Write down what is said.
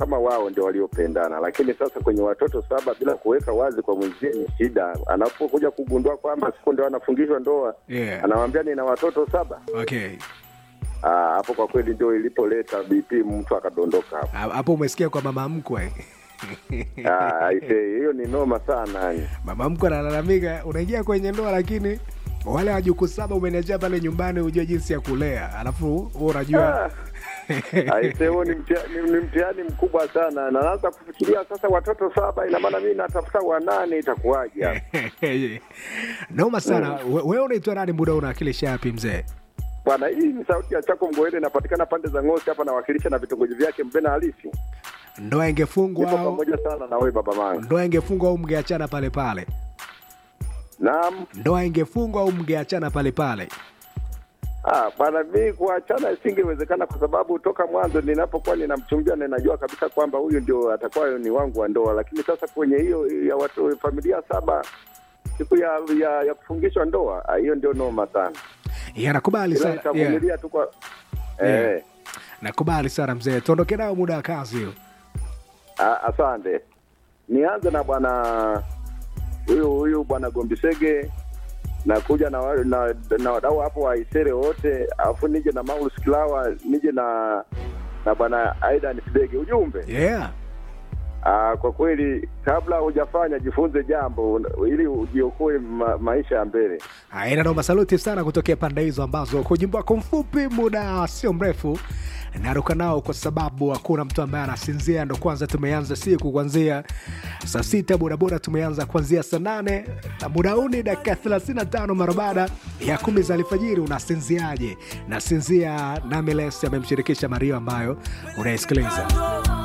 kama wao ndio waliopendana, lakini sasa kwenye watoto saba bila kuweka wazi kwa mwenzie ni shida. Anapokuja kugundua kwamba siku ndio anafungishwa ndoa, Yeah. anawambia nina watoto saba. Okay. Ah, hapo kwa kweli ndio ilipoleta BP, mtu akadondoka hapo. Ha- Hapo umesikia kwa mama mkwe. Ah, aisee, hiyo ni noma sana yani. mama mkwe analalamika, unaingia kwenye ndoa lakini wale wajukuu saba umeniachia pale nyumbani, hujua jinsi ya kulea, alafu wewe unajua Ah. Aise, huo ni mtia- ni- ni mtihani mkubwa sana, na naanza kufikiria sasa, watoto saba, ina maana mimi natafuta wanane, itakuwaje hapo? noma sana. We- Wewe unaitwa nani? Muda unawakilisha yapi mzee? Bwana, hii ni sauti ya Chako Mgoele, inapatikana pande za Ngosi hapa, nawakilisha na vitongoji vyake Mbena halisi. Ndoa ingefungwa Nipo au pamoja sana na wewe baba mangu. ndoa ingefungwa au mngeachana pale pale? Naam. Ndoa ingefungwa au mngeachana pale pale? Ah, bwana, mimi kuachana isingewezekana kwa sababu toka mwanzo ninapokuwa ninamchungia na ninajua kabisa kwamba huyu ndio atakuwa ni wangu wa ndoa, lakini sasa kwenye hiyo ya watu familia saba siku ya ya, ya kufungishwa ndoa, ah, hiyo ndio noma sana. Yeah, nakubali Ila sana. Yeah. nitavumilia tu kwa Yeah. eh, Nakubali sana mzee, tuondoke nao muda wa kazi hiyo. ah, asante. Nianze na bwana huyu huyu bwana Gombisege na kuja na wa- na, na wadau hapo wa Isere wote, alafu nije na Maulus Kilawa, nije na na bwana Aidan Fidege. Ujumbe Yeah. ah, kwa kweli, kabla hujafanya jifunze jambo un- ili ujiokoe ma, maisha ya mbele. Aina noma, saluti sana kutokea pande hizo ambazo kwa ujumbe wako mfupi, muda sio mrefu naruka nao kwa sababu hakuna mtu ambaye anasinzia. Ndo kwanza tumeanza siku kuanzia saa sita, bodaboda tumeanza kuanzia saa nane na muda huu ni dakika 35 mara baada ya kumi za alfajiri. Unasinziaje? Nasinzia Nameless amemshirikisha Mario ambayo unaisikiliza